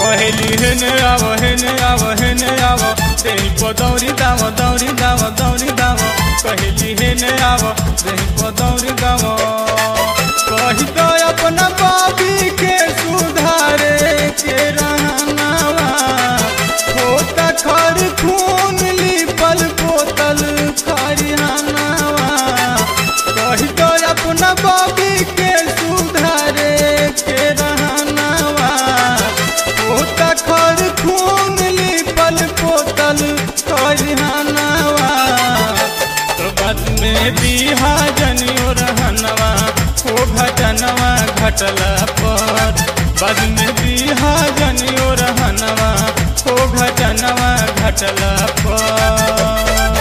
कहली हेने आव हेने आव हेने आव देही को दौरी दाव दौरी दाव दौरी दाव कहली हेने आव देही को दौरी दाव कही तो अपना बाबी के सुधारे के रहनावा होता खर खून लिपल बोतल खरिहानावा कही तो अपना बाबी के सुधारे के रहनावा होता खर खून लिपल बोतल खरिहानावा तो बाद में बिहा जनियो रहनवा हो घटनवा घटला पर बाद में बिहा जनियो रहनवा हो घटनवा घटला पर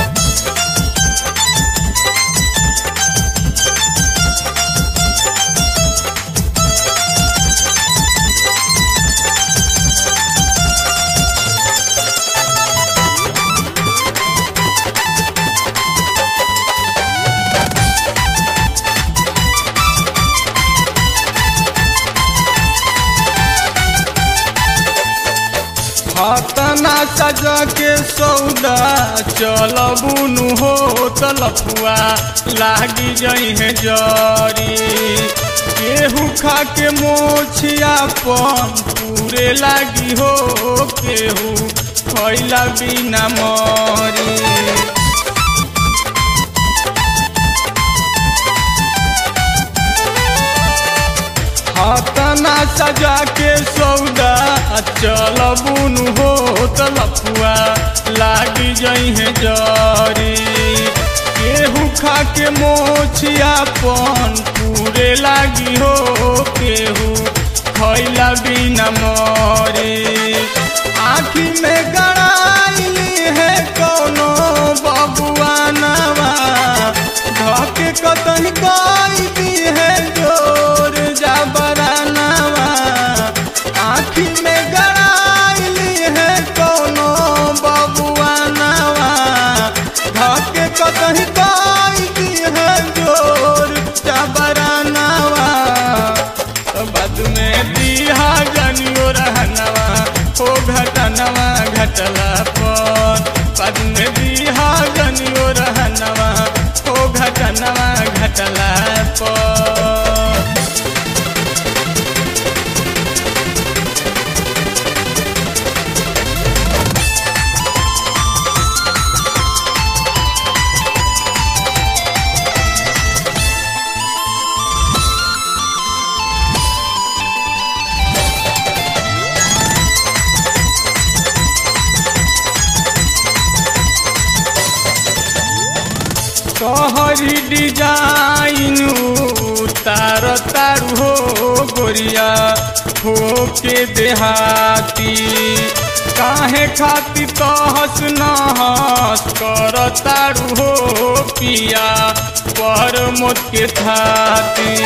हतना सजा के सौदा चलबुनु हो तलफुआ लागी जई है जरी केहू खा के मोछिया पन पूरे लागी हो केहू खैला बिना मरी हतना सजा के सौदा चलबुन हो तलफुआ लागी जई है जरी केहू खा के मोछिया पन पूरे लागी हो केहू खैला बिना मरे आखी में गड़ाइली है कोनो बबुआ नवा धके कतही गाई दी है जोर जबरानवा आखी में गड़ाइली है कोनो बबुआ नवा धके कतही गाई दी है जोर जबरानवा तो बाद में दिहा जनियो रहनवा हो घटनवा घटला पर बाद में दिहा जनियो रहनवा हो घटनवा घटला पर कहरी डिजाइन तार तारू हो गोरिया हो के देहाती काहे खाती तहस नहस कर तारू हो पिया पर मोत के थाती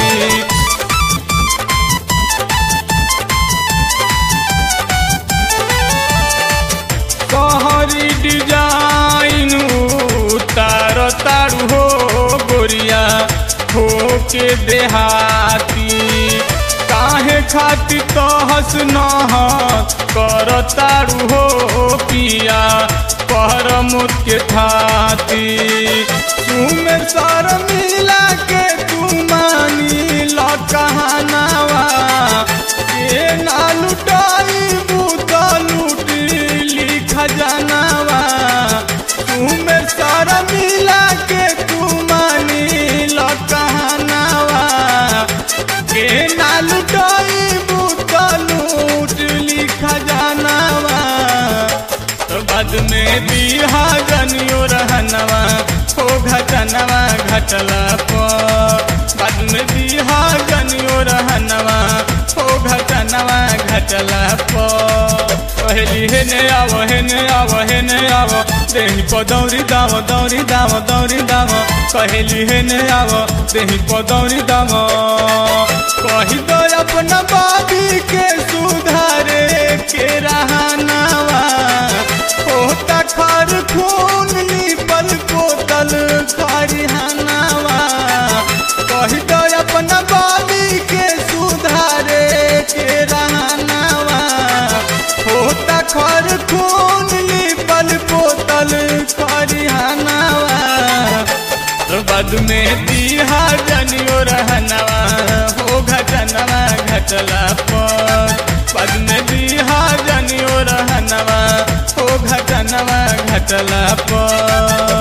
कहरी डिजाइन तार तारू हो गोरिया हो के देहाती काहे खाती तहस नहस कर तारू हो पिया पर मुत के थाती तुम सर मिला के तू मानी ल कहानावा के ना लुटाई बूत लूट ली खजानावा तुम सर मिला के तू मानी ल कहानावा के ना लुटाई बूत लूट ली खजानावा तो बाद में बिहा जनियो रहनवा हो घटनवा घटला पर बाद में बिहा जनियो रहनवा हो घटनवा घटला पर कहली हेने आव हेने आव हेने आव देही को दौरी दाव दौरी दाव दौरी दाव कहली हेने आव देही को दौरी दाव कही दो अपना बाबी के सुधारे के रहनावा होता खर खून लिपल बोतल खरिहानावा कही दो अपना बाबी के सुधारे के रहनावा बाद में दीहा जनियो रहनवा हो घटनवा घटला पर बाद में दीहा जनियो रहनवा हो घटनवा घटला पर